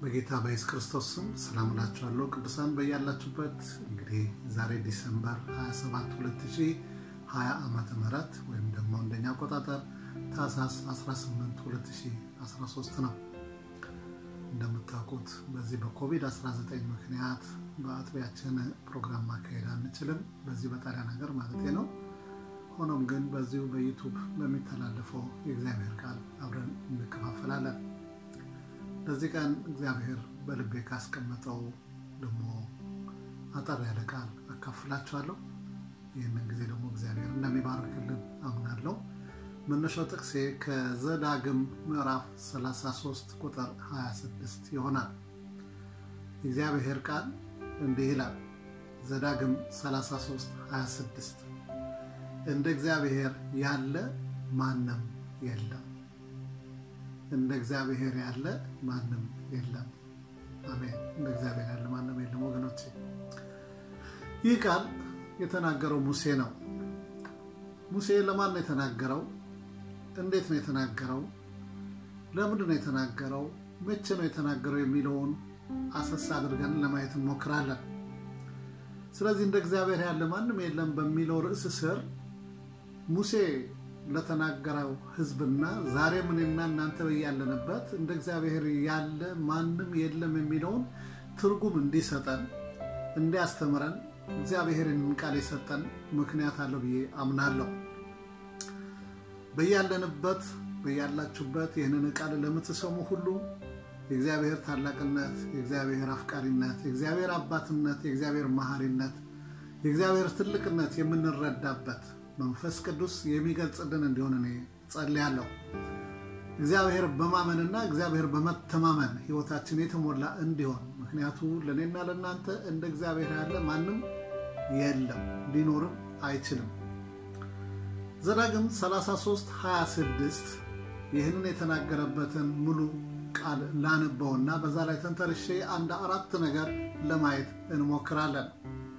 በጌታ በኢየሱስ ክርስቶስ ስም ሰላም እላችኋለሁ። ቅዱሳን በያላችሁበት እንግዲህ ዛሬ ዲሰምበር 27 2020 ዓመተ ምህረት ወይም ደግሞ እንደኛ አቆጣጠር ታህሳስ 18 2013 ነው። እንደምታውቁት በዚህ በኮቪድ-19 ምክንያት በአጥቢያችን ፕሮግራም ማካሄድ አንችልም፣ በዚህ በጣሊያን ሀገር ማለት ነው። ሆኖም ግን በዚሁ በዩቱብ በሚተላለፈው የእግዚአብሔር ቃል አብረን እንከፋፈላለን። ለዚህ ቀን እግዚአብሔር በልቤ ካስቀመጠው ደግሞ አጠር ያለ ቃል አካፍላችኋለሁ። ይህንን ጊዜ ደግሞ እግዚአብሔር እንደሚባርክልን አምናለሁ። መነሻው ጥቅሴ ከዘዳግም ምዕራፍ 33 ቁጥር 26 ይሆናል። የእግዚአብሔር ቃል እንዲህ ይላል። ዘዳግም 33 26 እንደ እግዚአብሔር ያለ ማንም የለም። እንደ እግዚአብሔር ያለ ማንም የለም። አሜን። እንደ እግዚአብሔር ያለ ማንም የለም። ወገኖቼ ይህ ቃል የተናገረው ሙሴ ነው። ሙሴ ለማን ነው የተናገረው? እንዴት ነው የተናገረው? ለምንድን ነው የተናገረው? መቼ ነው የተናገረው? የሚለውን አሰሳ አድርገን ለማየት እንሞክራለን። ስለዚህ እንደ እግዚአብሔር ያለ ማንም የለም በሚለው ርዕስ ስር ሙሴ ለተናገረው ሕዝብና ዛሬ እኔና እናንተ ያለንበት እንደ እግዚአብሔር ያለ ማንም የለም የሚለውን ትርጉም እንዲሰጠን እንዲያስተምረን እግዚአብሔርን ቃል የሰጠን ምክንያት አለው ብዬ አምናለሁ። በያለንበት በያላችሁበት ይህንን ቃል ለምትሰሙ ሁሉ የእግዚአብሔር ታላቅነት፣ የእግዚአብሔር አፍቃሪነት፣ የእግዚአብሔር አባትነት፣ የእግዚአብሔር መሐሪነት፣ የእግዚአብሔር ትልቅነት የምንረዳበት መንፈስ ቅዱስ የሚገልጽልን እንዲሆን እኔ ጸልያለሁ። እግዚአብሔር በማመንና እግዚአብሔር በመተማመን ህይወታችን የተሞላ እንዲሆን ምክንያቱ ለእኔና ለእናንተ እንደ እግዚአብሔር ያለ ማንም የለም፣ ሊኖርም አይችልም። ዘዳግም 33 26 ይህንን የተናገረበትን ሙሉ ቃል ላንበውና በዛ ላይ ተንተርሼ አንድ አራት ነገር ለማየት እንሞክራለን።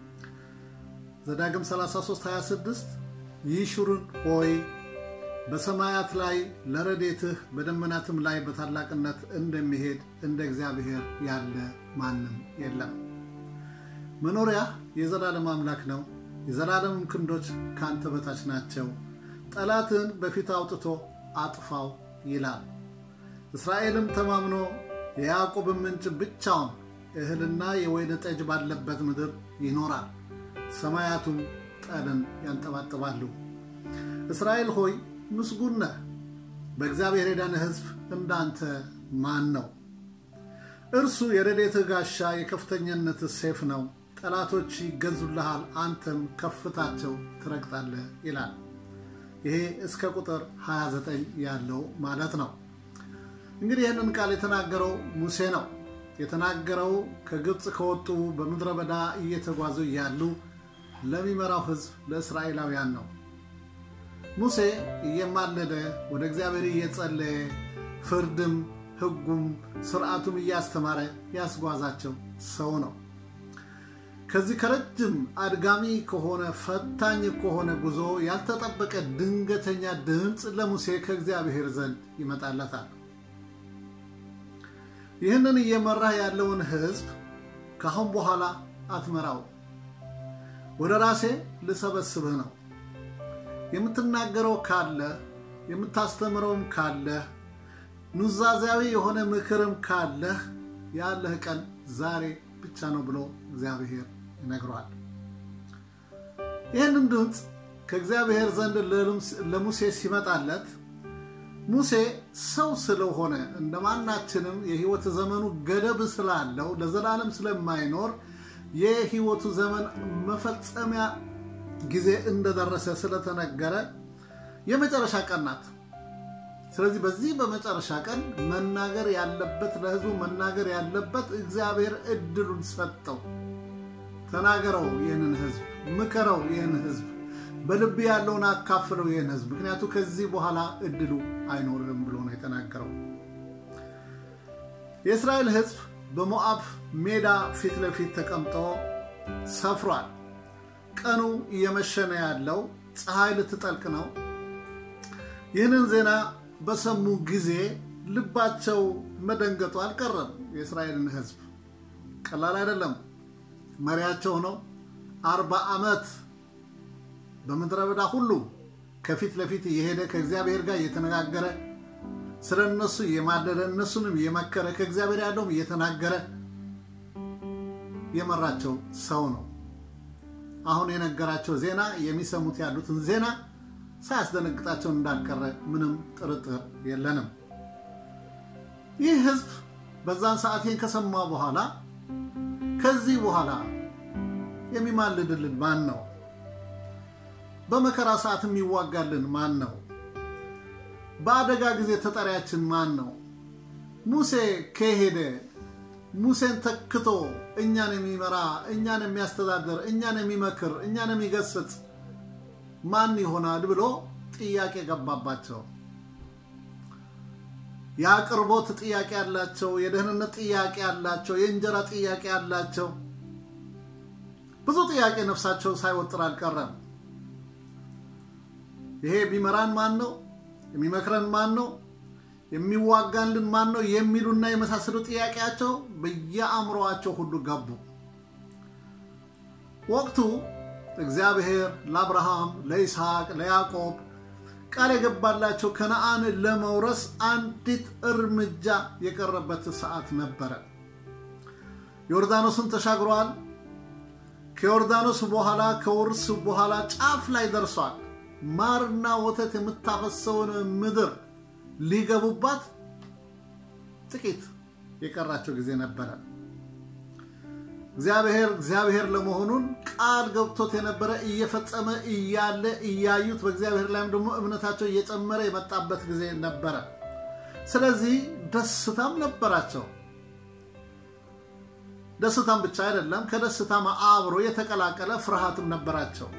ዘዳግም 33 26 ይሹርን ሆይ በሰማያት ላይ ለረዴትህ በደመናትም ላይ በታላቅነት እንደሚሄድ እንደ እግዚአብሔር ያለ ማንም የለም። መኖሪያ የዘላለም አምላክ ነው፣ የዘላለምም ክንዶች ከአንተ በታች ናቸው። ጠላትን በፊት አውጥቶ አጥፋው ይላል። እስራኤልም ተማምኖ የያዕቆብን ምንጭ ብቻውን እህልና የወይን ጠጅ ባለበት ምድር ይኖራል። ሰማያቱም ጠልን ያንጠባጥባሉ። እስራኤል ሆይ ምስጉን ነህ፣ በእግዚአብሔር የዳነ ሕዝብ እንዳንተ ማን ነው? እርሱ የረድኤትህ ጋሻ የከፍተኛነትህ ሴፍ ነው። ጠላቶች ይገዙልሃል፣ አንተም ከፍታቸው ትረግጣለህ ይላል። ይሄ እስከ ቁጥር 29 ያለው ማለት ነው። እንግዲህ ይህንን ቃል የተናገረው ሙሴ ነው። የተናገረው ከግብፅ ከወጡ በምድረ በዳ እየተጓዙ እያሉ ለሚመራው ሕዝብ ለእስራኤላውያን ነው። ሙሴ እየማለደ ወደ እግዚአብሔር እየጸለየ ፍርድም ሕጉም ስርዓቱም እያስተማረ ያስጓዛቸው ሰው ነው። ከዚህ ከረጅም አድጋሚ ከሆነ ፈታኝ ከሆነ ጉዞ ያልተጠበቀ ድንገተኛ ድምፅ ለሙሴ ከእግዚአብሔር ዘንድ ይመጣለታል። ይህንን እየመራህ ያለውን ሕዝብ ከአሁን በኋላ አትመራው ወደ ራሴ ልሰበስብህ ነው። የምትናገረው ካለ የምታስተምረውም ካለህ ኑዛዜያዊ የሆነ ምክርም ካለህ ያለህ ቀን ዛሬ ብቻ ነው ብሎ እግዚአብሔር ይነግረዋል። ይህንን ድምፅ ከእግዚአብሔር ዘንድ ለሙሴ ሲመጣለት ሙሴ ሰው ስለሆነ እንደ ማናችንም የሕይወት ዘመኑ ገደብ ስላለው ለዘላለም ስለማይኖር የሕይወቱ ዘመን መፈጸሚያ ጊዜ እንደደረሰ ስለተነገረ የመጨረሻ ቀን ናት። ስለዚህ በዚህ በመጨረሻ ቀን መናገር ያለበት ለሕዝቡ መናገር ያለበት እግዚአብሔር እድሉን ሰጠው። ተናገረው፣ ይህንን ሕዝብ ምከረው፣ ይህን ሕዝብ በልብ ያለውን አካፍለው፣ ይህን ሕዝብ ምክንያቱ ከዚህ በኋላ እድሉ አይኖርም ብሎ ነው የተናገረው። የእስራኤል ሕዝብ በሞዓብ ሜዳ ፊት ለፊት ተቀምጦ ሰፍሯል። ቀኑ እየመሸ ነው ያለው፣ ፀሐይ ልትጠልቅ ነው። ይህንን ዜና በሰሙ ጊዜ ልባቸው መደንገጡ አልቀረም። የእስራኤልን ሕዝብ ቀላል አይደለም። መሪያቸው ነው። አርባ ዓመት በምድረ በዳ ሁሉ ከፊት ለፊት እየሄደ ከእግዚአብሔር ጋር እየተነጋገረ ስለ እነሱ እየማለደ እነሱንም እየመከረ ከእግዚአብሔር ያለውም እየተናገረ የመራቸው ሰው ነው። አሁን የነገራቸው ዜና የሚሰሙት ያሉትን ዜና ሳያስደነግጣቸው እንዳልቀረ ምንም ጥርጥር የለንም። ይህ ህዝብ በዛን ሰዓቴን ከሰማ በኋላ ከዚህ በኋላ የሚማልድልን ማን ነው? በመከራ ሰዓት የሚዋጋልን ማን ነው? በአደጋ ጊዜ ተጠሪያችን ማን ነው? ሙሴ ከሄደ ሙሴን ተክቶ እኛን የሚመራ እኛን የሚያስተዳድር እኛን የሚመክር እኛን የሚገስጽ ማን ይሆናል ብሎ ጥያቄ ገባባቸው። የአቅርቦት ጥያቄ ያላቸው፣ የደህንነት ጥያቄ ያላቸው፣ የእንጀራ ጥያቄ ያላቸው ብዙ ጥያቄ ነፍሳቸው ሳይወጥር አልቀረም። ይሄ የሚመራን ማን ነው? የሚመክረን ማን ነው? የሚዋጋልን ማን ነው? የሚሉና የመሳሰሉ ጥያቄያቸው በየአእምሮአቸው ሁሉ ገቡ። ወቅቱ እግዚአብሔር ለአብርሃም፣ ለይስሐቅ፣ ለያዕቆብ ቃል የገባላቸው ከነአን ለመውረስ አንዲት እርምጃ የቀረበት ሰዓት ነበረ። ዮርዳኖስን ተሻግረዋል። ከዮርዳኖስ በኋላ ከውርስ በኋላ ጫፍ ላይ ደርሷል። ማርና ወተት የምታፈሰውን ምድር ሊገቡባት ጥቂት የቀራቸው ጊዜ ነበረ። እግዚአብሔር እግዚአብሔር ለመሆኑን ቃል ገብቶት የነበረ እየፈጸመ እያለ እያዩት በእግዚአብሔር ላይም ደግሞ እምነታቸው እየጨመረ የመጣበት ጊዜ ነበረ። ስለዚህ ደስታም ነበራቸው። ደስታም ብቻ አይደለም፣ ከደስታም አብሮ የተቀላቀለ ፍርሃትም ነበራቸው።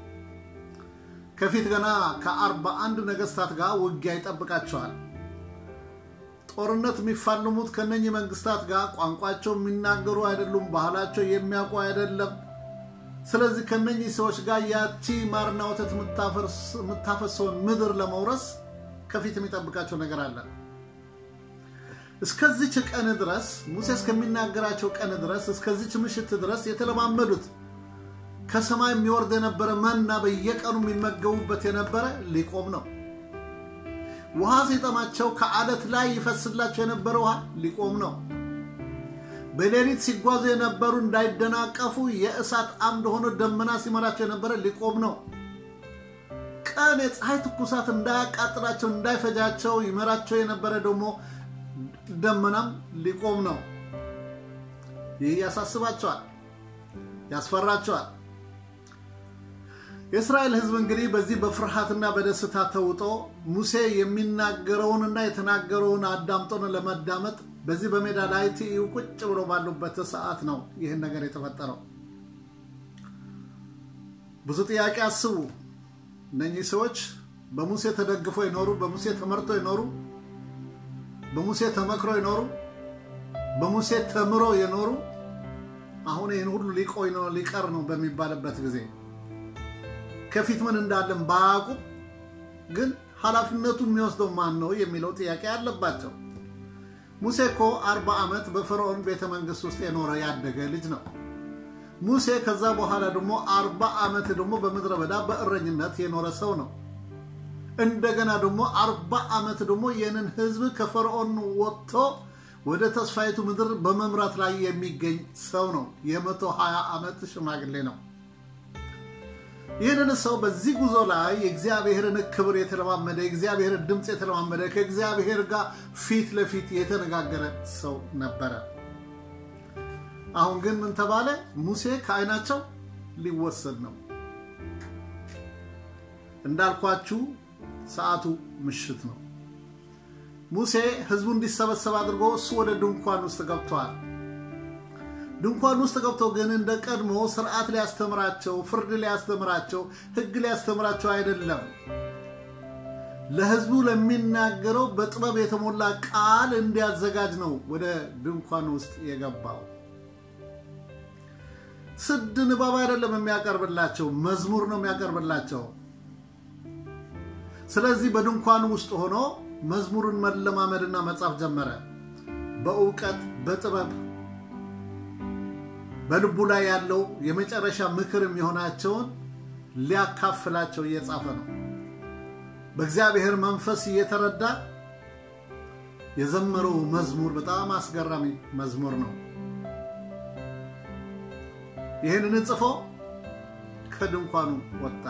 ከፊት ገና ከአርባ አንድ ነገስታት ጋር ውጊያ ይጠብቃቸዋል። ጦርነት የሚፋልሙት ከነኚህ መንግስታት ጋር ቋንቋቸው የሚናገሩ አይደሉም፣ ባህላቸው የሚያውቁ አይደለም። ስለዚህ ከነኚህ ሰዎች ጋር ያቺ ማርና ወተት የምታፈሰውን ምድር ለመውረስ ከፊት የሚጠብቃቸው ነገር አለ። እስከዚች ቀን ድረስ ሙሴ እስከሚናገራቸው ቀን ድረስ እስከዚች ምሽት ድረስ የተለማመዱት ከሰማይ የሚወርድ የነበረ መና በየቀኑ የሚመገቡበት የነበረ ሊቆም ነው። ውሃ ሲጠማቸው ከአለት ላይ ይፈስላቸው የነበረ ውሃ ሊቆም ነው። በሌሊት ሲጓዙ የነበሩ እንዳይደናቀፉ የእሳት አምድ ሆኖ ደመና ሲመራቸው የነበረ ሊቆም ነው። ቀን የፀሐይ ትኩሳት እንዳያቃጥላቸው እንዳይፈጃቸው ይመራቸው የነበረ ደግሞ ደመናም ሊቆም ነው። ይህ ያሳስባቸዋል፣ ያስፈራቸዋል። የእስራኤል ሕዝብ እንግዲህ በዚህ በፍርሃትና በደስታ ተውጦ ሙሴ የሚናገረውንና የተናገረውን አዳምጦን ለመዳመጥ በዚህ በሜዳ ላይ ትይዩ ቁጭ ብሎ ባሉበት ሰዓት ነው ይህን ነገር የተፈጠረው። ብዙ ጥያቄ አስቡ። እነኚህ ሰዎች በሙሴ ተደግፎ የኖሩ፣ በሙሴ ተመርቶ የኖሩ፣ በሙሴ ተመክሮ የኖሩ፣ በሙሴ ተምሮ የኖሩ አሁን ይህን ሁሉ ሊቆይ ነው ሊቀር ነው በሚባልበት ጊዜ ከፊት ምን እንዳለን ባያውቁም ግን ኃላፊነቱ የሚወስደው ማን ነው የሚለው ጥያቄ አለባቸው። ሙሴ እኮ አርባ ዓመት በፈርዖን ቤተ መንግስት ውስጥ የኖረ ያደገ ልጅ ነው። ሙሴ ከዛ በኋላ ደግሞ አርባ ዓመት ደግሞ በምድረ በዳ በእረኝነት የኖረ ሰው ነው። እንደገና ደግሞ አርባ ዓመት ደግሞ ይህንን ህዝብ ከፈርዖን ወጥቶ ወደ ተስፋይቱ ምድር በመምራት ላይ የሚገኝ ሰው ነው። የመቶ ሀያ ዓመት ሽማግሌ ነው። ይህንን ሰው በዚህ ጉዞ ላይ የእግዚአብሔርን ክብር የተለማመደ የእግዚአብሔርን ድምፅ የተለማመደ ከእግዚአብሔር ጋር ፊት ለፊት የተነጋገረ ሰው ነበረ። አሁን ግን ምን ተባለ? ሙሴ ከዓይናቸው ሊወሰድ ነው። እንዳልኳችሁ ሰዓቱ ምሽት ነው። ሙሴ ህዝቡ እንዲሰበሰብ አድርጎ እሱ ወደ ድንኳን ውስጥ ገብቷል። ድንኳን ውስጥ ገብቶ ግን እንደ ቀድሞ ስርዓት ሊያስተምራቸው፣ ፍርድ ሊያስተምራቸው፣ ህግ ሊያስተምራቸው አይደለም። ለህዝቡ ለሚናገረው በጥበብ የተሞላ ቃል እንዲያዘጋጅ ነው ወደ ድንኳን ውስጥ የገባው። ስድ ንባብ አይደለም የሚያቀርብላቸው፣ መዝሙር ነው የሚያቀርብላቸው። ስለዚህ በድንኳኑ ውስጥ ሆኖ መዝሙርን መለማመድና መጻፍ ጀመረ። በእውቀት በጥበብ በልቡ ላይ ያለው የመጨረሻ ምክር የሚሆናቸውን ሊያካፍላቸው እየጻፈ ነው። በእግዚአብሔር መንፈስ እየተረዳ የዘመረው መዝሙር በጣም አስገራሚ መዝሙር ነው። ይህንን ጽፎ ከድንኳኑ ወጣ።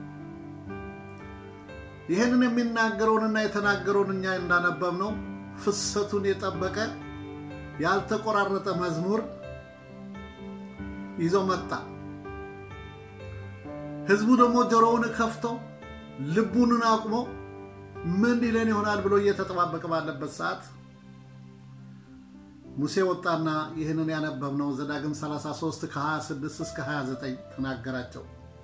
ይህንን የሚናገረውንና የተናገረውን እኛ እንዳነበብ ነው ፍሰቱን የጠበቀ ያልተቆራረጠ መዝሙር ይዞ መጣ። ህዝቡ ደግሞ ጆሮውን ከፍቶ ልቡንን አቁሞ ምን ሊለን ይሆናል ብሎ እየተጠባበቀ ባለበት ሰዓት ሙሴ ወጣና ይህንን ያነበብነው ዘዳግም 33 ከ26 እስከ 29 ተናገራቸው።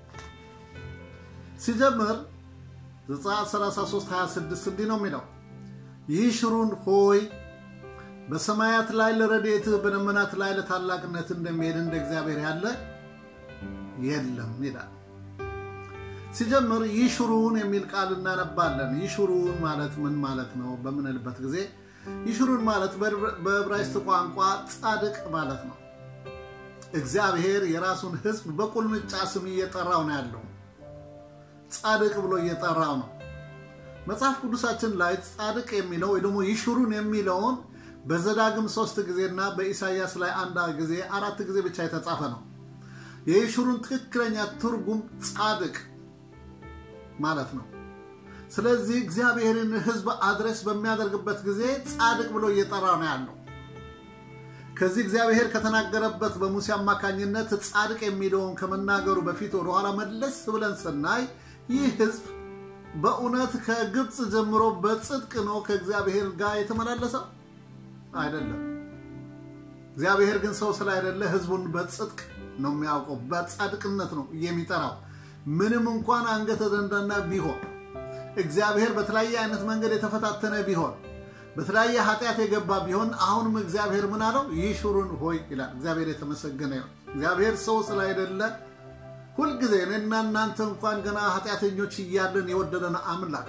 ሲጀምር ዘጸአት 33 26 እንዲህ ነው የሚለው ይሽሩን ሆይ በሰማያት ላይ ለረድኤትህ በደመናት ላይ ለታላቅነት እንደሚሄድ እንደ እግዚአብሔር ያለ የለም ይላል። ሲጀምር ይሽሩን የሚል ቃል እናነባለን። ይሽሩን ማለት ምን ማለት ነው በምንልበት ጊዜ ይሽሩን ማለት በዕብራይስጥ ቋንቋ ጻድቅ ማለት ነው። እግዚአብሔር የራሱን ሕዝብ በቁልምጫ ስም እየጠራው ነው ያለው። ጻድቅ ብሎ እየጠራው ነው። መጽሐፍ ቅዱሳችን ላይ ጻድቅ የሚለው ወይ ደግሞ ይሽሩን የሚለውን በዘዳግም ሶስት ጊዜና በኢሳይያስ ላይ አንድ ጊዜ አራት ጊዜ ብቻ የተጻፈ ነው። የይሽሩን ትክክለኛ ትርጉም ጻድቅ ማለት ነው። ስለዚህ እግዚአብሔርን ሕዝብ አድሬስ በሚያደርግበት ጊዜ ጻድቅ ብሎ እየጠራ ነው ያለው። ከዚህ እግዚአብሔር ከተናገረበት በሙሴ አማካኝነት ጻድቅ የሚለውን ከመናገሩ በፊት ወደኋላ መለስ ብለን ስናይ ይህ ሕዝብ በእውነት ከግብፅ ጀምሮ በጽድቅ ነው ከእግዚአብሔር ጋር የተመላለሰው አይደለም። እግዚአብሔር ግን ሰው ስላይደለ ሕዝቡን በጽድቅ ነው የሚያውቀው፣ በጻድቅነት ነው የሚጠራው። ምንም እንኳን አንገተ ደንዳና ቢሆን እግዚአብሔር በተለያየ አይነት መንገድ የተፈታተነ ቢሆን በተለያየ ኃጢአት የገባ ቢሆን አሁንም እግዚአብሔር ምን አለው? ይሽሩን ሆይ ይላል። እግዚአብሔር የተመሰገነ ይሁን። እግዚአብሔር ሰው ስላይደለ ሁልጊዜ እኔና እናንተ እንኳን ገና ኃጢአተኞች እያለን የወደደን አምላክ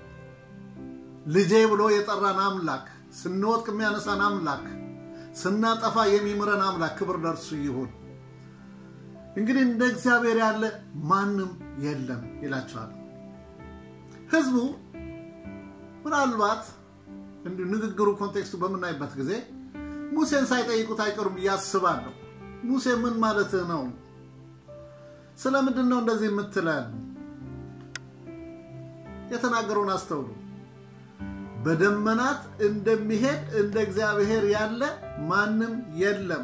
ልጄ ብሎ የጠራን አምላክ ስንወጥቅ የሚያነሳን አምላክ ስናጠፋ የሚምረን አምላክ ክብር ለእርሱ ይሁን። እንግዲህ እንደ እግዚአብሔር ያለ ማንም የለም ይላቸዋል። ህዝቡ ምናልባት እንዲሁ ንግግሩ ኮንቴክስቱ በምናይበት ጊዜ ሙሴን ሳይጠይቁት አይቀሩም ብዬ አስባለሁ። ሙሴ ምን ማለትህ ነው? ስለምንድን ነው እንደዚህ የምትለን? የተናገረውን አስተውሉ። በደመናት እንደሚሄድ እንደ እግዚአብሔር ያለ ማንም የለም።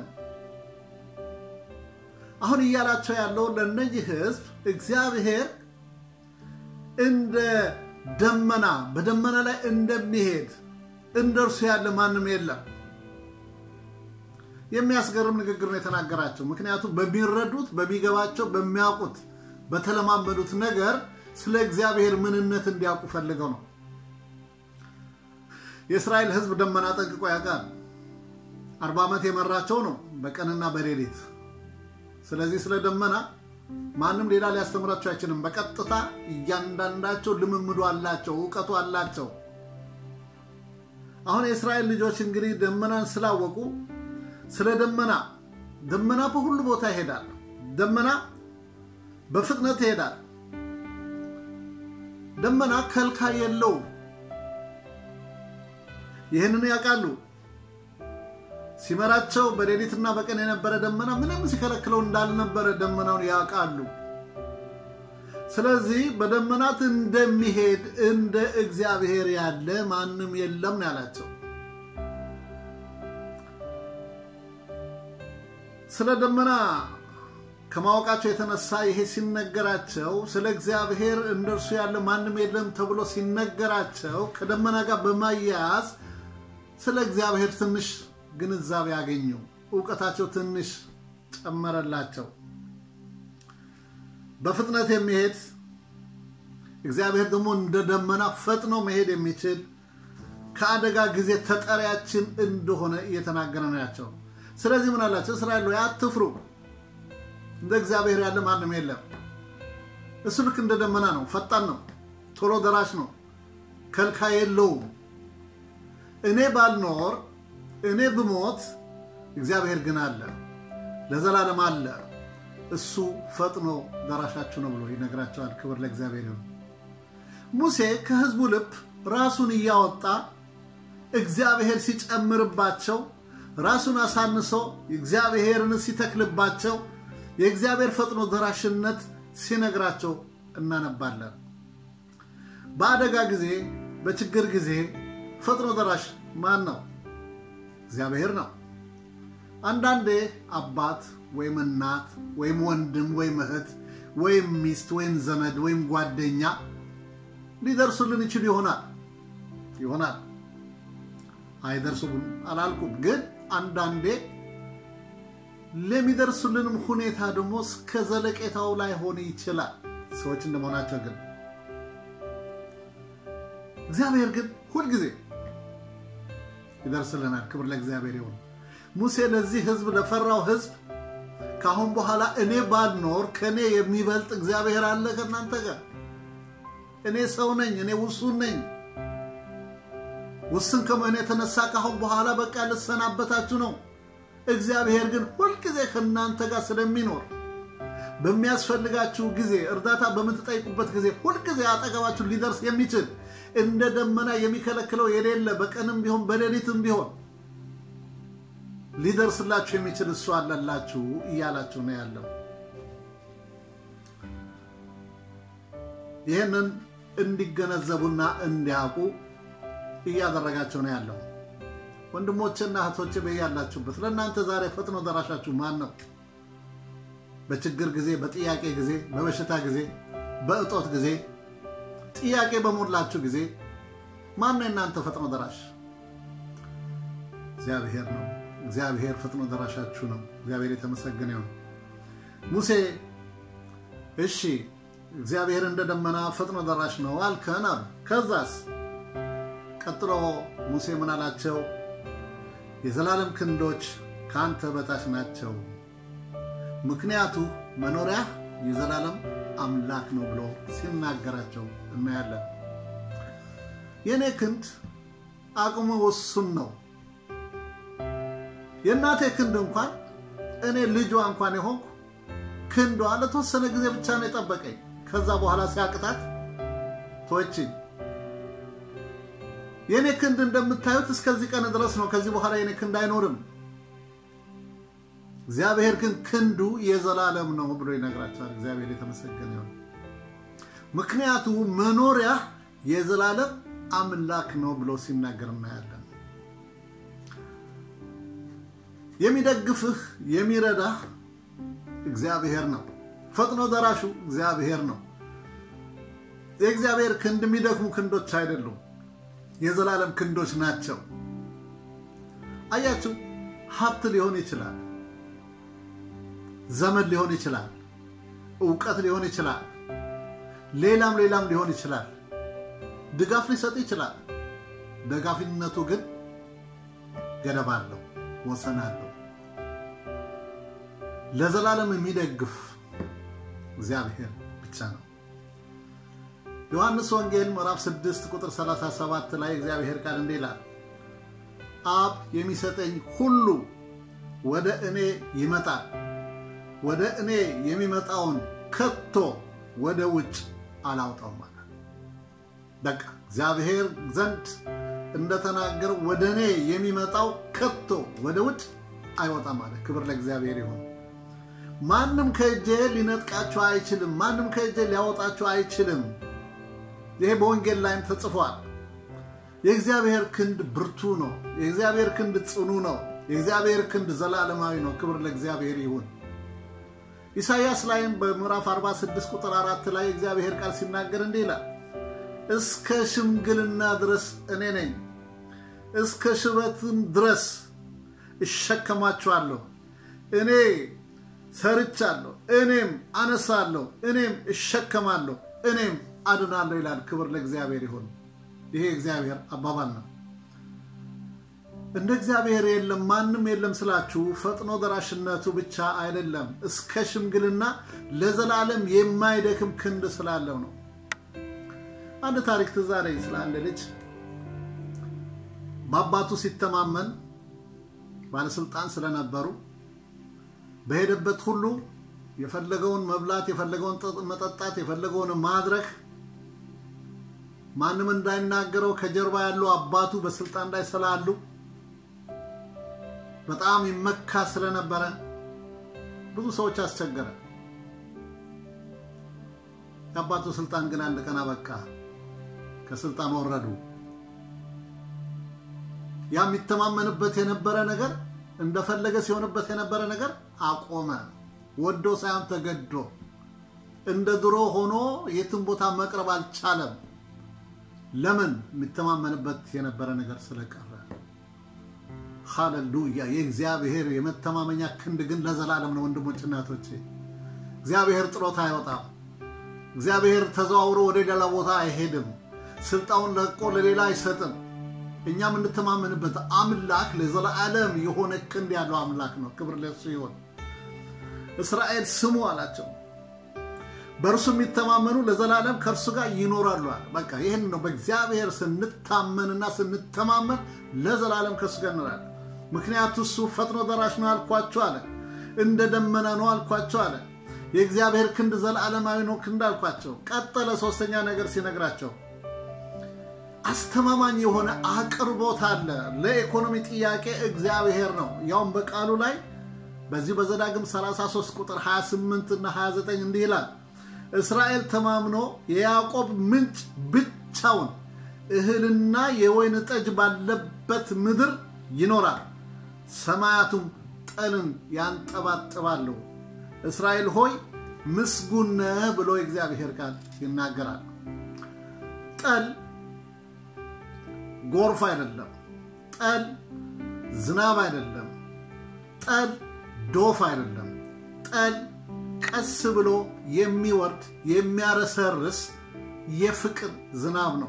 አሁን እያላቸው ያለው ለእነዚህ ህዝብ እግዚአብሔር እንደ ደመና በደመና ላይ እንደሚሄድ እንደ እርሱ ያለ ማንም የለም። የሚያስገርም ንግግር ነው የተናገራቸው። ምክንያቱም በሚረዱት በሚገባቸው በሚያውቁት በተለማመዱት ነገር ስለ እግዚአብሔር ምንነት እንዲያውቁ ፈልገው ነው። የእስራኤል ህዝብ ደመና ጠንቅቆ ያውቃል። አርባ ዓመት የመራቸው ነው በቀንና በሌሊት። ስለዚህ ስለ ደመና ማንም ሌላ ሊያስተምራቸው አይችልም። በቀጥታ እያንዳንዳቸው ልምምዱ አላቸው፣ እውቀቱ አላቸው። አሁን የእስራኤል ልጆች እንግዲህ ደመናን ስላወቁ ስለ ደመና ደመና በሁሉ ቦታ ይሄዳል። ደመና በፍጥነት ይሄዳል። ደመና ከልካይ የለውም። ይህንን ያውቃሉ። ሲመራቸው በሌሊትና በቀን የነበረ ደመና ምንም ሲከለክለው እንዳልነበረ ደመናውን ያውቃሉ። ስለዚህ በደመናት እንደሚሄድ እንደ እግዚአብሔር ያለ ማንም የለም ነው ያላቸው። ስለ ደመና ከማወቃቸው የተነሳ ይሄ ሲነገራቸው ስለ እግዚአብሔር እንደርሱ ያለ ማንም የለም ተብሎ ሲነገራቸው ከደመና ጋር በማያያዝ ስለ እግዚአብሔር ትንሽ ግንዛቤ ያገኙ፣ እውቀታቸው ትንሽ ጨመረላቸው። በፍጥነት የሚሄድ እግዚአብሔር ደግሞ እንደ ደመና ፈጥኖ መሄድ የሚችል ከአደጋ ጊዜ ተጠሪያችን እንደሆነ እየተናገረ ነው ያቸው። ስለዚህ ምን አላቸው? እስራኤል ሆይ አትፍሩ፣ እንደ እግዚአብሔር ያለ ማንም የለም። እሱ ልክ እንደ ደመና ነው፣ ፈጣን ነው፣ ቶሎ ደራሽ ነው፣ ከልካይ የለውም። እኔ ባልኖር እኔ ብሞት እግዚአብሔር ግን አለ፣ ለዘላለም አለ። እሱ ፈጥኖ ደራሻችሁ ነው ብሎ ይነግራቸዋል። ክብር ለእግዚአብሔር ይሁን። ሙሴ ከሕዝቡ ልብ ራሱን እያወጣ እግዚአብሔር ሲጨምርባቸው ራሱን አሳንሶ እግዚአብሔርን ሲተክልባቸው የእግዚአብሔር ፈጥኖ ደራሽነት ሲነግራቸው እናነባለን። በአደጋ ጊዜ፣ በችግር ጊዜ ፈጥኖ ደራሽ ማን ነው? እግዚአብሔር ነው። አንዳንዴ አባት ወይም እናት ወይም ወንድም ወይም እህት ወይም ሚስት ወይም ዘመድ ወይም ጓደኛ ሊደርሱልን ይችሉ ይሆናል ይሆናል አይደርሱም አላልኩም፣ ግን አንዳንዴ ለሚደርሱልንም ሁኔታ ደግሞ እስከ ዘለቄታው ላይ ሆን ይችላል። ሰዎች እንደመሆናቸው ግን እግዚአብሔር ግን ሁልጊዜ ይደርስልናል። ክብር ለእግዚአብሔር ይሁን። ሙሴ ለዚህ ሕዝብ ለፈራው ሕዝብ ከአሁን በኋላ እኔ ባልኖር ከእኔ የሚበልጥ እግዚአብሔር አለ ከእናንተ ጋር። እኔ ሰው ነኝ፣ እኔ ውሱን ነኝ። ውስን ከመሆን የተነሳ ከአሁን በኋላ በቃ ልሰናበታችሁ ነው። እግዚአብሔር ግን ሁልጊዜ ከእናንተ ጋር ስለሚኖር በሚያስፈልጋችሁ ጊዜ እርዳታ በምትጠይቁበት ጊዜ ሁልጊዜ አጠገባችሁ ሊደርስ የሚችል እንደ ደመና የሚከለክለው የሌለ በቀንም ቢሆን በሌሊትም ቢሆን ሊደርስላችሁ የሚችል እሱ አለላችሁ እያላችሁ ነው ያለው። ይህንን እንዲገነዘቡና እንዲያውቁ እያደረጋቸው ነው ያለው። ወንድሞችና እህቶች በያላችሁበት ለእናንተ ዛሬ ፈጥኖ ደራሻችሁ ማን ነው? በችግር ጊዜ፣ በጥያቄ ጊዜ፣ በበሽታ ጊዜ፣ በእጦት ጊዜ፣ ጥያቄ በሞላችሁ ጊዜ ማን ነው የእናንተ ፈጥኖ ደራሽ? እግዚአብሔር ነው። እግዚአብሔር ፈጥኖ ደራሻችሁ ነው። እግዚአብሔር የተመሰገነ ይሁን። ሙሴ እሺ እግዚአብሔር እንደ ደመና ፈጥኖ ደራሽ ነው አልከን አሉ። ከዛስ ቀጥሎ ሙሴ ምን አላቸው? የዘላለም ክንዶች ከአንተ በታች ናቸው፣ ምክንያቱ መኖሪያ የዘላለም አምላክ ነው ብሎ ሲናገራቸው እናያለን። የእኔ ክንድ አቅሙ ውሱን ነው። የእናቴ ክንድ እንኳን እኔ ልጇ እንኳን የሆንኩ ክንዷ ለተወሰነ ጊዜ ብቻ ነው የጠበቀኝ። ከዛ በኋላ ሲያቅታት ተወችኝ። የእኔ ክንድ እንደምታዩት እስከዚህ ቀን ድረስ ነው። ከዚህ በኋላ የኔ ክንድ አይኖርም። እግዚአብሔር ግን ክንዱ የዘላለም ነው ብሎ ይነግራቸዋል። እግዚአብሔር የተመሰገነ ይሁን። ምክንያቱ መኖሪያ የዘላለም አምላክ ነው ብሎ ሲናገር እናያለን። የሚደግፍህ የሚረዳህ እግዚአብሔር ነው። ፈጥኖ ደራሹ እግዚአብሔር ነው። የእግዚአብሔር ክንድ የሚደክሙ ክንዶች አይደሉም፣ የዘላለም ክንዶች ናቸው። አያችሁ፣ ሀብት ሊሆን ይችላል፣ ዘመድ ሊሆን ይችላል፣ እውቀት ሊሆን ይችላል፣ ሌላም ሌላም ሊሆን ይችላል። ድጋፍ ሊሰጥ ይችላል። ደጋፊነቱ ግን ገደብ አለው፣ ወሰን አለው። ለዘላለም የሚደግፍ እግዚአብሔር ብቻ ነው። ዮሐንስ ወንጌል ምዕራፍ 6 ቁጥር 37 ላይ እግዚአብሔር ቃል እንዲህ ይላል፣ አብ የሚሰጠኝ ሁሉ ወደ እኔ ይመጣል፣ ወደ እኔ የሚመጣውን ከቶ ወደ ውጭ አላውጣውም ማለት በቃ እግዚአብሔር ዘንድ እንደተናገረ ወደ እኔ የሚመጣው ከቶ ወደ ውጭ አይወጣም ማለት። ክብር ለእግዚአብሔር ይሁን። ማንም ከእጄ ሊነጥቃችሁ አይችልም። ማንም ከእጄ ሊያወጣችሁ አይችልም። ይሄ በወንጌል ላይም ተጽፏል። የእግዚአብሔር ክንድ ብርቱ ነው። የእግዚአብሔር ክንድ ጽኑ ነው። የእግዚአብሔር ክንድ ዘላለማዊ ነው። ክብር ለእግዚአብሔር ይሁን። ኢሳይያስ ላይም በምዕራፍ 46 ቁጥር አራት ላይ እግዚአብሔር ቃል ሲናገር እንዲህ ይላል፣ እስከ ሽምግልና ድረስ እኔ ነኝ፣ እስከ ሽበትም ድረስ እሸከማችኋለሁ። እኔ ሰርቻለሁ፣ እኔም አነሳለሁ፣ እኔም እሸከማለሁ፣ እኔም አድናለሁ ይላል። ክብር ለእግዚአብሔር ይሁን። ይሄ እግዚአብሔር አባባል ነው። እንደ እግዚአብሔር የለም ማንም የለም ስላችሁ ፈጥኖ ደራሽነቱ ብቻ አይደለም፣ እስከ ሽምግልና ለዘላለም የማይደክም ክንድ ስላለው ነው። አንድ ታሪክ ትዝ አለኝ ስለ አንድ ልጅ በአባቱ ሲተማመን ባለስልጣን ስለነበሩ በሄደበት ሁሉ የፈለገውን መብላት፣ የፈለገውን መጠጣት፣ የፈለገውን ማድረግ ማንም እንዳይናገረው ከጀርባ ያሉ አባቱ በስልጣን ላይ ስላሉ በጣም ይመካ ስለነበረ ብዙ ሰዎች አስቸገረ። የአባቱ ስልጣን ግን አንድ ቀን አበቃ። ከስልጣን ወረዱ። ያ የሚተማመንበት የነበረ ነገር እንደፈለገ ሲሆንበት የነበረ ነገር አቆመ። ወዶ ሳይሆን ተገዶ እንደ ድሮ ሆኖ የትም ቦታ መቅረብ አልቻለም። ለምን? የሚተማመንበት የነበረ ነገር ስለቀረ። ሃሌሉያ! የእግዚአብሔር የመተማመኛ ክንድ ግን ለዘላለም ነው። ወንድሞች እናቶቼ፣ እግዚአብሔር ጥሎት አይወጣም። እግዚአብሔር ተዘዋውሮ ወደ ሌላ ቦታ አይሄድም። ስልጣውን ለቆ ለሌላ አይሰጥም። እኛ የምንተማመንበት አምላክ ለዘላለም የሆነ ክንድ ያለው አምላክ ነው። ክብር ለሱ ይሆን። እስራኤል ስሙ አላቸው። በእርሱ የሚተማመኑ ለዘላለም ከእርሱ ጋር ይኖራሉ አለ። በቃ ይህን ነው። በእግዚአብሔር ስንታመንና ስንተማመን ለዘላለም ከእሱ ጋር እንኖራለን። ምክንያቱ እሱ ፈጥኖ ደራሽ ነው አልኳቸው አለ። እንደ ደመና ነው አልኳቸው አለ። የእግዚአብሔር ክንድ ዘላለማዊ ነው ክንድ አልኳቸው። ቀጠለ። ሶስተኛ ነገር ሲነግራቸው አስተማማኝ የሆነ አቅርቦት አለ። ለኢኮኖሚ ጥያቄ እግዚአብሔር ነው። ያውም በቃሉ ላይ በዚህ በዘዳግም 33 ቁጥር 28 እና 29 እንዲህ ይላል፣ እስራኤል ተማምኖ የያዕቆብ ምንጭ ብቻውን እህልና የወይን ጠጅ ባለበት ምድር ይኖራል፣ ሰማያቱም ጠልን ያንጠባጥባሉ። እስራኤል ሆይ ምስጉን ነህ ብሎ የእግዚአብሔር ቃል ይናገራል። ጠል ጎርፍ አይደለም። ጠል ዝናብ አይደለም። ጠል ዶፍ አይደለም። ጠል ቀስ ብሎ የሚወርድ የሚያረሰርስ የፍቅር ዝናብ ነው።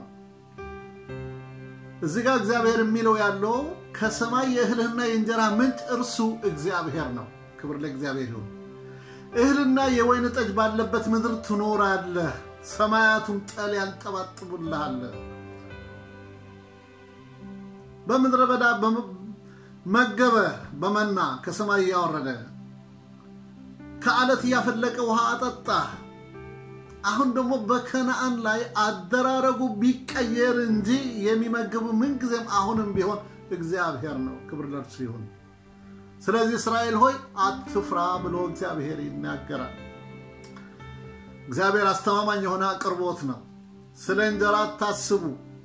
እዚህ ጋር እግዚአብሔር የሚለው ያለው ከሰማይ የእህልህና የእንጀራ ምንጭ እርሱ እግዚአብሔር ነው። ክብር ለእግዚአብሔር ይሁን። እህልና የወይን ጠጅ ባለበት ምድር ትኖራለህ፣ ሰማያቱን ጠል ያንጠባጥቡልሃል። በምድረ በዳ መገበ በመና ከሰማይ እያወረደ ከአለት እያፈለቀ ውሃ አጠጣ። አሁን ደግሞ በከነአን ላይ አደራረጉ ቢቀየር እንጂ የሚመግቡ ምንጊዜም አሁንም ቢሆን እግዚአብሔር ነው። ክብር ለእርሱ ይሁን። ስለዚህ እስራኤል ሆይ አትፍራ ብሎ እግዚአብሔር ይናገራል። እግዚአብሔር አስተማማኝ የሆነ አቅርቦት ነው። ስለ እንጀራ አታስቡ፣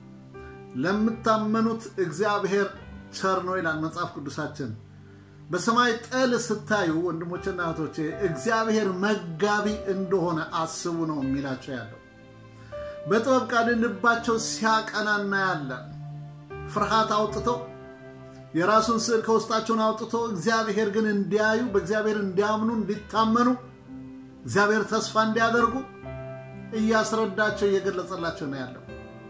ለምታመኑት እግዚአብሔር ቸር ነው ይላል መጽሐፍ ቅዱሳችን። በሰማይ ጠል ስታዩ ወንድሞችና እህቶቼ እግዚአብሔር መጋቢ እንደሆነ አስቡ ነው የሚላቸው ያለው። በጥበብ ቃል ልባቸው ሲያቀና እናያለን። ፍርሃት አውጥተው የራሱን ስዕል ከውስጣቸውን አውጥቶ እግዚአብሔር ግን እንዲያዩ በእግዚአብሔር እንዲያምኑ እንዲታመኑ እግዚአብሔር ተስፋ እንዲያደርጉ እያስረዳቸው እየገለጸላቸው ነው ያለው።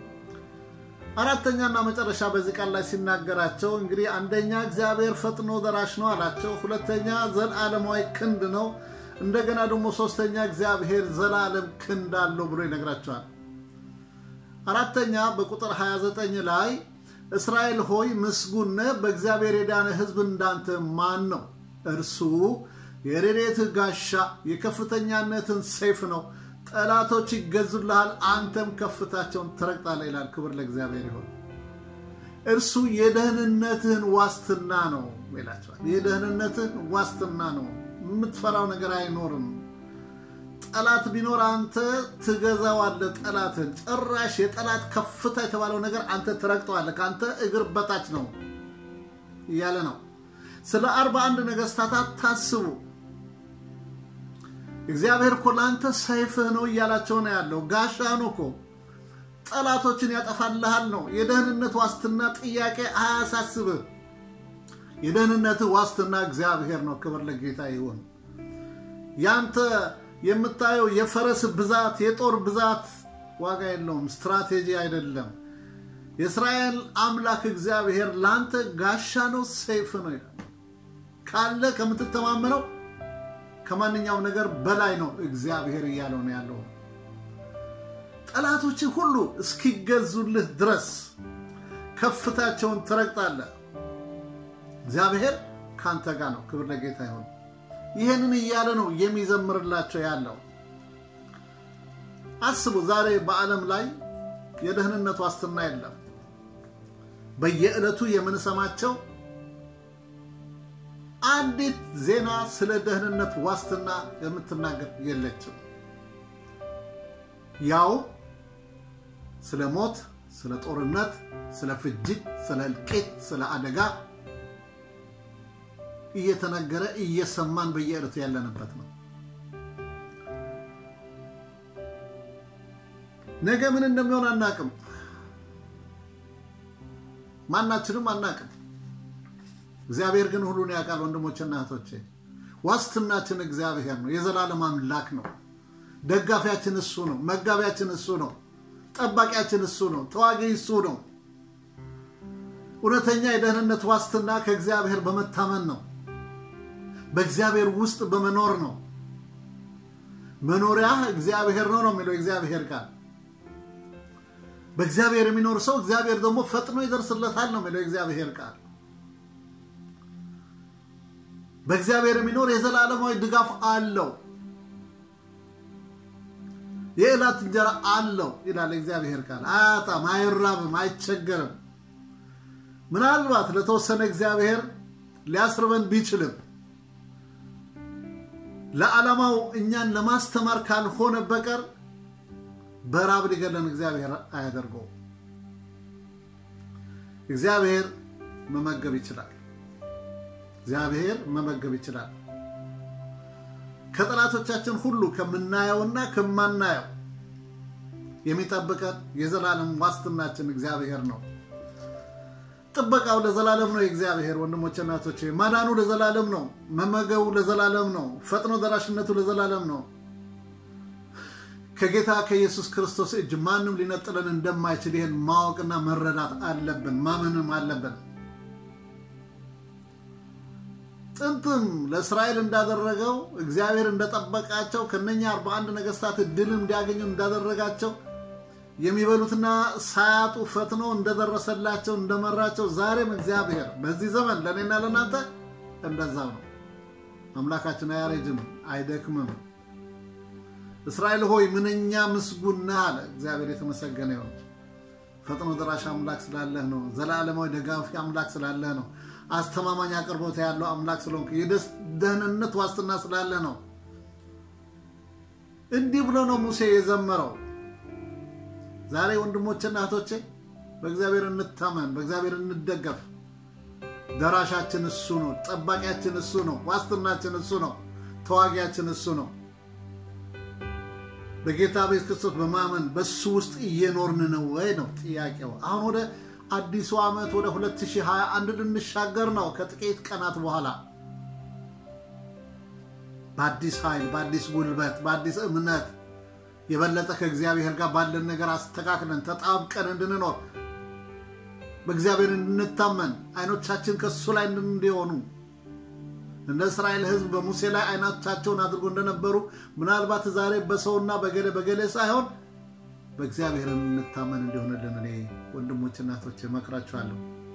አራተኛና መጨረሻ በዚህ ቃል ላይ ሲናገራቸው እንግዲህ አንደኛ እግዚአብሔር ፈጥኖ ደራሽ ነው አላቸው። ሁለተኛ ዘላለማዊ ክንድ ነው። እንደገና ደግሞ ሶስተኛ እግዚአብሔር ዘላለም ክንድ አለው ብሎ ይነግራቸዋል። አራተኛ በቁጥር 29 ላይ እስራኤል ሆይ ምስጉን ነህ፣ በእግዚአብሔር የዳነ ሕዝብ እንዳንተ ማን ነው? እርሱ የረድኤትህ ጋሻ የከፍተኛነትን ሰይፍ ነው። ጠላቶች ይገዙልሃል፣ አንተም ከፍታቸውን ትረግጣለህ ይላል። ክብር ለእግዚአብሔር ይሆን። እርሱ የደህንነትህን ዋስትና ነው ይላቸዋል። የደህንነትህን ዋስትና ነው። የምትፈራው ነገር አይኖርም። ጠላት ቢኖር አንተ ትገዛዋለህ። ጠላትን ጭራሽ የጠላት ከፍታ የተባለው ነገር አንተ ትረግጠዋለህ። ከአንተ እግር በታች ነው እያለ ነው። ስለ አርባ አንድ ነገስታት አታስቡ። እግዚአብሔር እኮ ለአንተ ሰይፍህ ነው እያላቸው ነው ያለው። ጋሻ ነው እኮ ጠላቶችን ያጠፋልሃል ነው። የደህንነት ዋስትና ጥያቄ አያሳስብህ። የደህንነትህ ዋስትና እግዚአብሔር ነው። ክብር ለጌታ ይሁን። ያንተ የምታየው የፈረስ ብዛት፣ የጦር ብዛት ዋጋ የለውም። ስትራቴጂ አይደለም። የእስራኤል አምላክ እግዚአብሔር ለአንተ ጋሻ ነው፣ ሰይፍ ነው ይላል። ካለ ከምትተማመነው ከማንኛውም ነገር በላይ ነው እግዚአብሔር እያለው ነው ያለው። ጠላቶች ሁሉ እስኪገዙልህ ድረስ ከፍታቸውን ትረግጣለህ። እግዚአብሔር ከአንተ ጋር ነው። ክብር ለጌታ ይሁን። ይህንን እያለ ነው የሚዘምርላቸው ያለው። አስቡ፣ ዛሬ በዓለም ላይ የደህንነት ዋስትና የለም። በየዕለቱ የምንሰማቸው አንዲት ዜና ስለ ደህንነት ዋስትና የምትናገር የለችም። ያው ስለ ሞት፣ ስለ ጦርነት፣ ስለ ፍጅት፣ ስለ እልቂት፣ ስለ አደጋ እየተነገረ እየሰማን በየዕለቱ ያለንበት ነው። ነገ ምን እንደሚሆን አናቅም። ማናችንም አናቅም። እግዚአብሔር ግን ሁሉን ያውቃል። ወንድሞችና እህቶቼ ዋስትናችን እግዚአብሔር ነው። የዘላለም አምላክ ነው። ደጋፊያችን እሱ ነው። መጋቢያችን እሱ ነው። ጠባቂያችን እሱ ነው። ተዋጊ እሱ ነው። እውነተኛ የደህንነት ዋስትና ከእግዚአብሔር በመታመን ነው። በእግዚአብሔር ውስጥ በመኖር ነው። መኖሪያ እግዚአብሔር ነው ነው የሚለው እግዚአብሔር ቃል። በእግዚአብሔር የሚኖር ሰው እግዚአብሔር ደግሞ ፈጥኖ ይደርስለታል ነው የሚለው እግዚአብሔር ቃል። በእግዚአብሔር የሚኖር የዘላለማዊ ድጋፍ አለው። የዕለት እንጀራ አለው ይላል እግዚአብሔር ቃል። አያጣም፣ አይራብም፣ አይቸገርም። ምናልባት ለተወሰነ እግዚአብሔር ሊያስርበን ቢችልም ለዓላማው እኛን ለማስተማር ካልሆነ በቀር በራብ ሊገለን እግዚአብሔር አያደርገው። እግዚአብሔር መመገብ ይችላል። እግዚአብሔር መመገብ ይችላል። ከጠላቶቻችን ሁሉ ከምናየውና ከማናየው የሚጠብቀን የዘላለም ዋስትናችን እግዚአብሔር ነው። ጥበቃው ለዘላለም ነው። የእግዚአብሔር ወንድሞች እናቶች፣ ማዳኑ ለዘላለም ነው። መመገቡ ለዘላለም ነው። ፈጥኖ ደራሽነቱ ለዘላለም ነው። ከጌታ ከኢየሱስ ክርስቶስ እጅ ማንም ሊነጥለን እንደማይችል ይህን ማወቅና መረዳት አለብን፣ ማመንም አለብን። ጥንትም ለእስራኤል እንዳደረገው እግዚአብሔር እንደጠበቃቸው ከነኛ 41 ነገስታት ድል እንዲያገኙ እንዳደረጋቸው የሚበሉትና ሳያጡ ፈጥኖ እንደደረሰላቸው እንደመራቸው ዛሬም እግዚአብሔር በዚህ ዘመን ለእኔና ለእናንተ እንደዛው ነው። አምላካችን አያረጅም፣ አይደክምም። እስራኤል ሆይ ምንኛ ምስጉን ነህ አለ እግዚአብሔር። የተመሰገነ ይሁን። ፈጥኖ ደራሽ አምላክ ስላለህ ነው። ዘላለማዊ ደጋፊ አምላክ ስላለህ ነው። አስተማማኝ አቅርቦት ያለው አምላክ ስለሆንክ የደህንነት ዋስትና ስላለ ነው። እንዲህ ብሎ ነው ሙሴ የዘመረው። ዛሬ ወንድሞችና እህቶቼ በእግዚአብሔር እንታመን፣ በእግዚአብሔር እንደገፍ። ደራሻችን እሱ ነው። ጠባቂያችን እሱ ነው። ዋስትናችን እሱ ነው። ተዋጊያችን እሱ ነው። በጌታ ቤተ ክርስቶስ በማመን በሱ ውስጥ እየኖርን ነው ወይ ነው ጥያቄው። አሁን ወደ አዲሱ ዓመት ወደ 2021 ልንሻገር ነው ከጥቂት ቀናት በኋላ በአዲስ ኃይል፣ በአዲስ ጉልበት፣ በአዲስ እምነት የበለጠ ከእግዚአብሔር ጋር ባለን ነገር አስተካክለን ተጣብቀን እንድንኖር በእግዚአብሔር እንድንታመን አይኖቻችን ከእሱ ላይ እንዲሆኑ እንደ እስራኤል ሕዝብ በሙሴ ላይ አይኖቻቸውን አድርጎ እንደነበሩ ምናልባት ዛሬ በሰውና በገሌ በገሌ ሳይሆን በእግዚአብሔር እንታመን እንዲሆንልን እኔ ወንድሞች እናቶች እመክራችኋለሁ።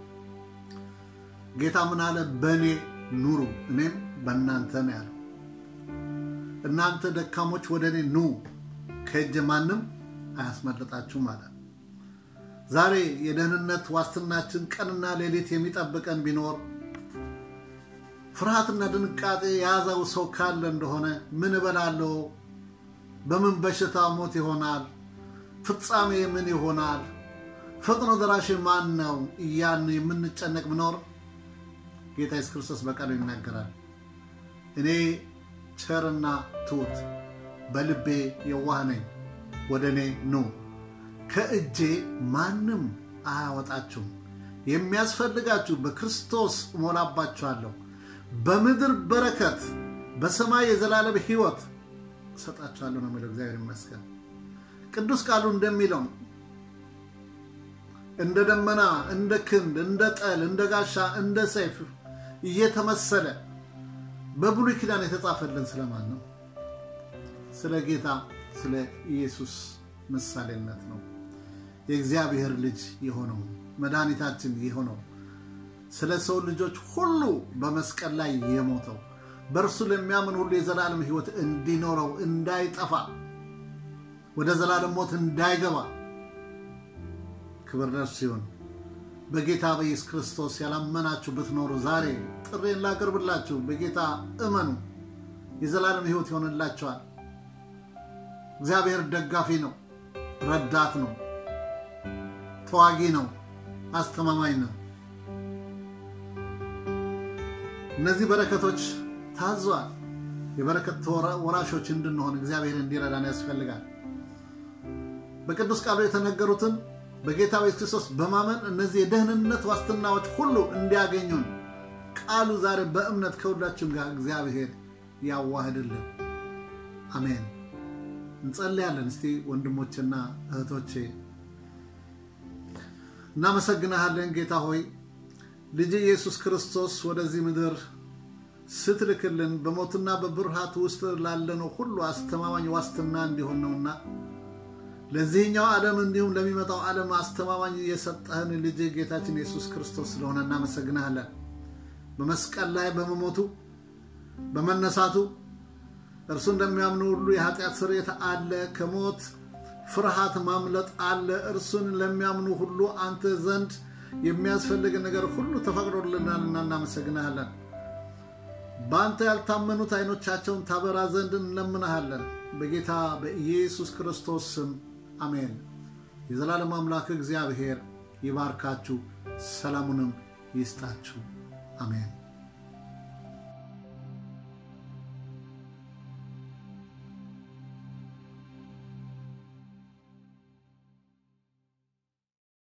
ጌታ ምን አለ? በእኔ ኑሩ እኔም በእናንተ ነው ያለው። እናንተ ደካሞች ወደ እኔ ኑ ከእጅ ማንም አያስመልጣችሁም አለ። ዛሬ የደህንነት ዋስትናችን ቀንና ሌሊት የሚጠብቀን ቢኖር ፍርሃትና ድንቃጤ የያዘው ሰው ካለ እንደሆነ ምን እበላለሁ፣ በምን በሽታ ሞት ይሆናል፣ ፍጻሜ ምን ይሆናል፣ ፈጥኖ ደራሽ ማን ነው እያን የምንጨነቅ ብኖር ጌታ ኢየሱስ ክርስቶስ በቃሉ ይናገራል። እኔ ቸርና ትሑት በልቤ የዋህ ነኝ፣ ወደ እኔ ኑ፣ ከእጄ ማንም አያወጣችሁም። የሚያስፈልጋችሁ በክርስቶስ እሞላባችኋለሁ፣ በምድር በረከት፣ በሰማይ የዘላለም ሕይወት እሰጣችኋለሁ ነው የሚለው። እግዚአብሔር ይመስገን። ቅዱስ ቃሉ እንደሚለው እንደ ደመና፣ እንደ ክንድ፣ እንደ ጠል፣ እንደ ጋሻ፣ እንደ ሰይፍ እየተመሰለ በብሉይ ኪዳን የተጻፈልን ስለማን ነው? ስለ ጌታ ስለ ኢየሱስ ምሳሌነት ነው። የእግዚአብሔር ልጅ የሆነው መድኃኒታችን የሆነው ስለ ሰው ልጆች ሁሉ በመስቀል ላይ የሞተው በእርሱ ለሚያምን ሁሉ የዘላለም ሕይወት እንዲኖረው እንዳይጠፋ ወደ ዘላለም ሞት እንዳይገባ ክብር ለእርሱ ሲሆን በጌታ በኢየሱስ ክርስቶስ ያላመናችሁ ብትኖሩ ዛሬ ጥሬን ላቅርብላችሁ። በጌታ እመኑ፣ የዘላለም ሕይወት ይሆንላችኋል። እግዚአብሔር ደጋፊ ነው፣ ረዳት ነው፣ ተዋጊ ነው፣ አስተማማኝ ነው። እነዚህ በረከቶች ታዘዋል። የበረከት ወራሾች እንድንሆን እግዚአብሔር እንዲረዳን ያስፈልጋል። በቅዱስ ቃሉ የተነገሩትን በጌታ በኢየሱስ ክርስቶስ በማመን እነዚህ የደህንነት ዋስትናዎች ሁሉ እንዲያገኙን ቃሉ ዛሬ በእምነት ከሁላችን ጋር እግዚአብሔር ያዋህድልን። አሜን። እንጸልያለን። እስቲ ወንድሞችና እህቶቼ እናመሰግናሃለን። ጌታ ሆይ ልጅ ኢየሱስ ክርስቶስ ወደዚህ ምድር ስትልክልን በሞትና በብርሃት ውስጥ ላለነው ሁሉ አስተማማኝ ዋስትና እንዲሆን ነውና ለዚህኛው ዓለም እንዲሁም ለሚመጣው ዓለም አስተማማኝ የሰጠህን ልጅ ጌታችን ኢየሱስ ክርስቶስ ስለሆነ እናመሰግናለን። በመስቀል ላይ በመሞቱ በመነሳቱ እርሱ እንደሚያምኑ ሁሉ የኃጢአት ስርየት አለ። ከሞት ፍርሃት ማምለጥ አለ። እርሱን ለሚያምኑ ሁሉ አንተ ዘንድ የሚያስፈልግ ነገር ሁሉ ተፈቅዶልናልና እናመሰግናለን። በአንተ ያልታመኑት ዓይኖቻቸውን ታበራ ዘንድ እንለምናሃለን። በጌታ በኢየሱስ ክርስቶስ ስም አሜን። የዘላለም አምላክ እግዚአብሔር ይባርካችሁ፣ ሰላሙንም ይስጣችሁ። አሜን።